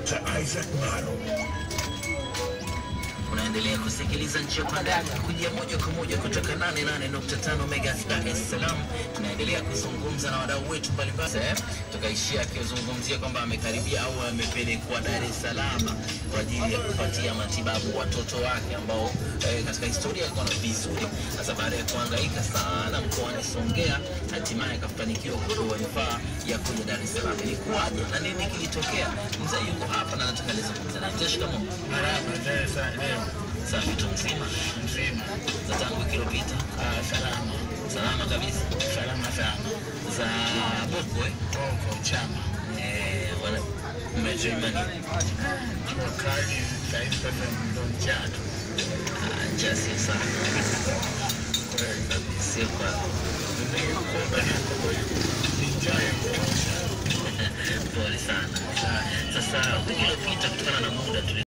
Dr. Isaac Maro. Unaendelea kusikiliza njia panda kujia moja kwa moja kutoka 88.5 Megas Dar es Salaam. Tunaendelea kuzungumza na wadau wetu mbalimbali, Eh, tukaishia akizungumzia kwamba amekaribia au amepelekwa Dar es Salaam kwa ajili ya kupatia matibabu watoto wake ambao eh, katika historia alikuwa na vizuri. Sasa baada ya kuhangaika sana mkoani Songea, hatimaye akafanikiwa kupewa rufaa ya kuja Dar es Salaam. Ilikuwaje na nini kilitokea? Mzee yuko hapa na nataka nizungumze naye. Mzee, shikamoo. Marahaba, sasa leo Safi tu mzima mzima. za tangu wiki iliyopita, Ah, salama, salama kabisa. salama sana. Za Boko eh? Koko chama Eh, wana mmetuimani jua kali saizi, sasa ndo mchana njaa sio sana, kweli. sio kwa Nimekuomba na ni njaa ya kutosha. pole sana. Sasa wiki iliyopita kutokana